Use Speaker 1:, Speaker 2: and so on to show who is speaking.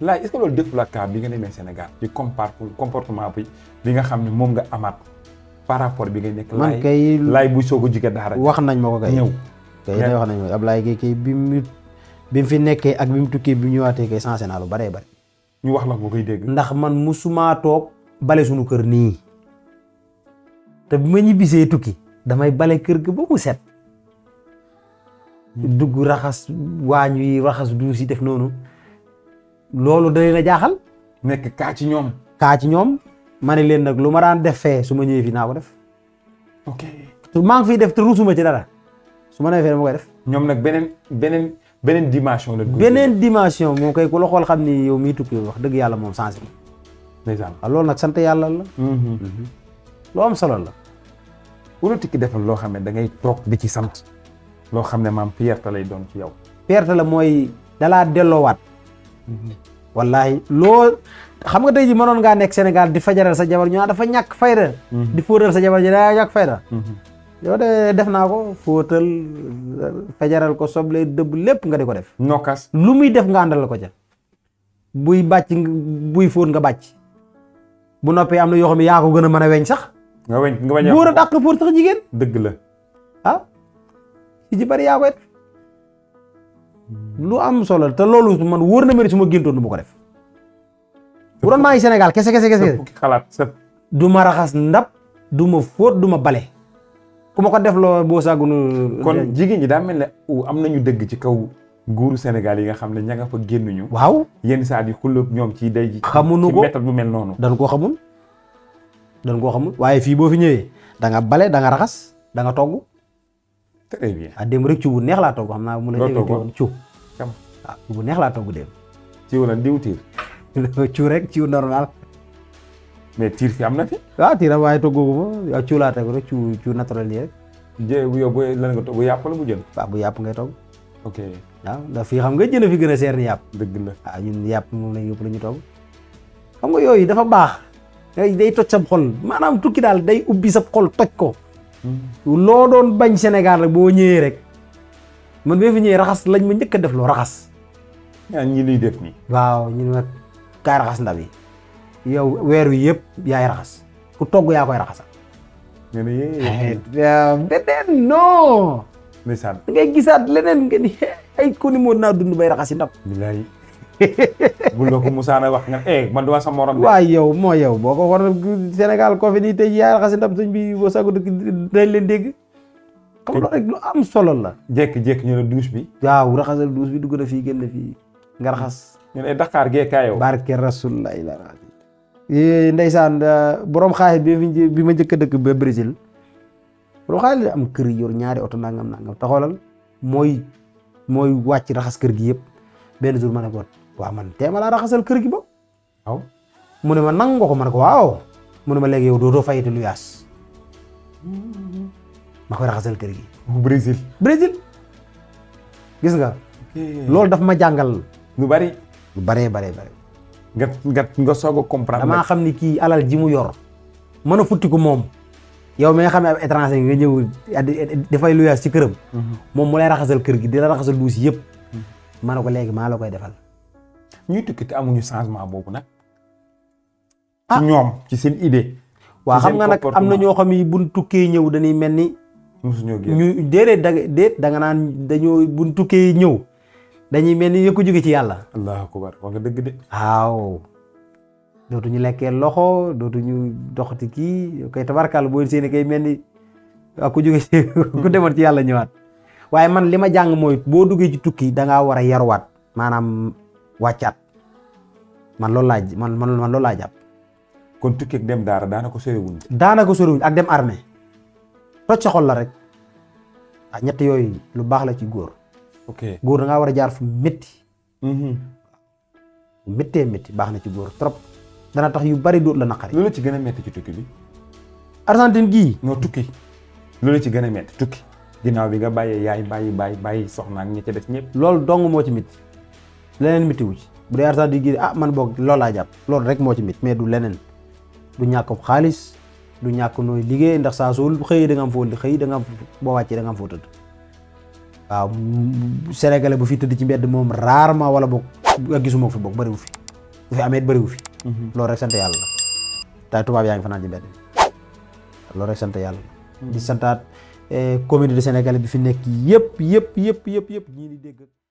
Speaker 1: laaj est-ce que loolu def la cas bi nga demee Sénégal ci compar comportement bi bi nga xam ne moom nga amaat par rapport bi nga nekk
Speaker 2: man
Speaker 1: laay
Speaker 2: kay
Speaker 1: laay bu soog a jóge daara
Speaker 2: wax nañ ma ko kay
Speaker 1: ñëw
Speaker 2: kay day wax nañ ma Ablaye Gueye kay bi mu bi mu fi nekkee ak bi mu tukkee bi mu ñëwaatee kay sensé naa lu baree bari
Speaker 1: ñu wax la nga koy dégg
Speaker 2: ndax man musumaa toog bale suñu kër nii te bu ma ñibbisee tukki damay bale kër ga ba mu set dugg raxas waañ wi raxas duus yi def noonu loolu da leen a jaaxal
Speaker 1: nekk kaa ci ñoom
Speaker 2: kaa ci ñoom ma ne leen nag lu ma daan def fee su ma ñëwee fii naa ko def
Speaker 1: ok
Speaker 2: su maa ngi fiy def te ruusuma ci dara su ma nee fee dama koy def
Speaker 1: ñoom nag beneen beneen beneen dimension la
Speaker 2: beneen dimension moom kay ku la xool xam ni yow miy tukki wax dëgg yàlla moom changé na
Speaker 1: ndeysaan
Speaker 2: waaw loolu nag sant yàlla la loo am solo la
Speaker 1: wala tikki defal loo xam ne da ngay toog di ci sant loo xam ne maam fierté lay doon ci yow
Speaker 2: perte la mooy dalaa delloowaat wallahi loo xam nga tey ji mënoon ngaa nekk Sénégal di fajaral sa jabar ñu naan dafa ñàkk fayda di fóotal sa jabar ji daa ñàkk fayda yow de def naa ko fóotal fajaral ko soble dëbb lépp nga di ko def
Speaker 1: nokkas
Speaker 2: lu muy def nga àndal ko ca buy bàcc nga- buy fóot nga bàcc bu noppee am na yoo xam ne yaa ko gën a mën a weñ sax
Speaker 1: nga weñ nga bañ a
Speaker 2: góor a dàq fóot sax jigéen
Speaker 1: dëgg la
Speaker 2: ah ci ci bari yaa koy def lu am solo la te loolu man wóor na ma ne su ma géntoon du ma ko def bu doon maa ngi Sénégal kese kese kese
Speaker 1: fukki xalaat sa
Speaker 2: du ma raxas ndab du ma fóot du ma bale ku ma ko def loo boo sàggunu
Speaker 1: kon jigéen ñi daa mel ne u am nañu dëgg ci kaw nguuru Sénégal yi nga xam ne ña nga fa génnuñu
Speaker 2: waaw
Speaker 1: yenn saa yi xulóog ñoom ci day ji
Speaker 2: Xamuñu
Speaker 1: ci
Speaker 2: ko.
Speaker 1: méthode bu mel noonu
Speaker 2: dañ koo xamul dañ koo xamul waaye fii boo fi ñëwee da nga bale da nga raxas da nga togg
Speaker 1: très bien
Speaker 2: ah démb rek cu bu neex laa togg xam naa mu la
Speaker 1: Loo
Speaker 2: jege
Speaker 1: toggoon?
Speaker 2: woon cu
Speaker 1: Kam.
Speaker 2: waaw cu bu neex laa togg démb
Speaker 1: ci wala diwtiir
Speaker 2: cu rek cu normal
Speaker 1: mais tiir fi am na fi
Speaker 2: waaw tiiram waaye toggoogu ma waaw cu laa teg rek cu cu naturel yi rek
Speaker 1: jë bu yow bu lan nga to bu yàpp la bu jën
Speaker 2: waaw bu yàpp ngay togg
Speaker 1: ok
Speaker 2: waaw ndax fii xam nga jën a fi gën a seer ni yàpp
Speaker 1: dëgg la
Speaker 2: waaw ñun yàpp moom lañ yëpp la ñu togg xam nga yooyu dafa baax day day toj sab xol maanaam tukki daal day ubbi sab xol toj ko loo doon bañ Sénégal rek boo ñëwee rek man bee fi ñëwee raxas lañ ma njëkk a def loo raxas
Speaker 1: ñaan ñi liy def nii
Speaker 2: waaw ñu ne ma kaay raxas ndab yi yow weer wi yëpp yaay raxas ku togg yaa koy raxasal
Speaker 1: nga ne yee
Speaker 2: déedéet non
Speaker 1: ndeysaan
Speaker 2: da ngay gisaat leneen nga ni ay ko ni moo naa dund bay raxasi ndab
Speaker 1: bilaay bu la ko musaana wax nga eh man duma sa morom de
Speaker 2: waaye yow moo yow boo ko war Sénégal koo fi nii tey yaay raxasi ndab sëñ bi boo sago dëkk dañ leen dégg xam loolu rek lu am solo la
Speaker 1: jékki-jékki ñu ne douche bi
Speaker 2: waaw raxasal duus bi dugg na fii génn fii nga raxas
Speaker 1: ñu ne Dakar gee kaayoo
Speaker 2: barke rasulullah ila ndeysaan borom xaalis bi fi bi ma njëkk a dëkk ba Brésil borom xaalis am kër yor ñaari oto nangam nangam te xoolal mooy mooy wàcc raxas kër gi yëpp benn jour ma ne ko waaw man teema laa raxasal kër gi ba
Speaker 1: waaw
Speaker 2: mu ne ma nangu nga ko ma ne ko waaw mu ne ma léegi yow dootoo fayati lu yaas ma koy raxasal kër gi
Speaker 1: bu Brésil
Speaker 2: Brésil gis nga loolu daf ma jàngal
Speaker 1: lu bari
Speaker 2: lu baree baree bare
Speaker 1: nga nga nga soog a comprendre
Speaker 2: damaa xam ni kii alal ji mu yor mën a futti ko moom yow mi nga xam ne ab étranger nga ñëw dafay luyaas ci këram moom mu lay raxasal kër gi di la raxasal duus yëpp ma ne ko léegi maa la koy defal
Speaker 1: ñuy tukki te amuñu changement boobu nag
Speaker 2: Ah.
Speaker 1: ci ñoom ci seen idée
Speaker 2: waa
Speaker 1: ci
Speaker 2: xam
Speaker 1: seen
Speaker 2: nga nag am na
Speaker 1: comportement.
Speaker 2: ñoo xam ni buñ tukkee ñëw dañuy mel ni
Speaker 1: mosuñoo génn
Speaker 2: ñu déedéet da déet da nga naan dañoo buñ tukkee ñëw dañuy mel ni yëkko jóge ci yàlla
Speaker 1: allahu akbar wax nga dëgg de
Speaker 2: waaw dootuñu lekkee loxo dootuñu doxati kii koy tabarkàlla boo seeni kay mel ni waa ku jóge ci ku demoon ci yàlla ñëwaat waaye man li ma jàng mooy boo duggee ci tukki da ngaa war a yaruwaat maanaam wàccaat man loolu laa j- man man man loolu laa jàpp
Speaker 1: kon tukki ak dem daara daanaka soriwuñ
Speaker 2: daanaka soriwuñ ak dem armée toj sa xol la rek ah ñett yooyu lu baax la ci góor
Speaker 1: ok
Speaker 2: góor da ngaa war a jaar fu métti
Speaker 1: Mhm.
Speaker 2: méttee métti baax na ci góor trop dana tax yu bari dóot la naqari
Speaker 1: loolu ci gën a metti ci tukki bi
Speaker 2: Argentine gii
Speaker 1: noo tukki loolu ci gën a metti tukki ginnaaw bi nga bàyyee yaay bàyyi bàyyi bàyyi soxna ak ñi ca des ñëpp
Speaker 2: loolu dong moo ci mit leneen miti wu ci bu dee Argentine gii ah man boog loolu laa jàpp loolu rek moo ci mit mais du leneen du ñàkk xaalis du ñàkk nooy liggéey ndax saa soo xëyee da nga am foo xëy da nga am boo wàccee da nga am foo tëdd waaw m- sénégalais bu fi tëdd ci mbedd moom rarement wala boog nga gisuma ko fi boog bëriwu fi bu fi amee it bëriwu fi loolu rek sant yàlla la tay tubaab yaa ngi fanaan ci mbedd mi loolu rek sant yàlla la di santaat communauté sénégalais bi fi nekk yëpp yëpp yëpp yëpp yëpp ñii di dégg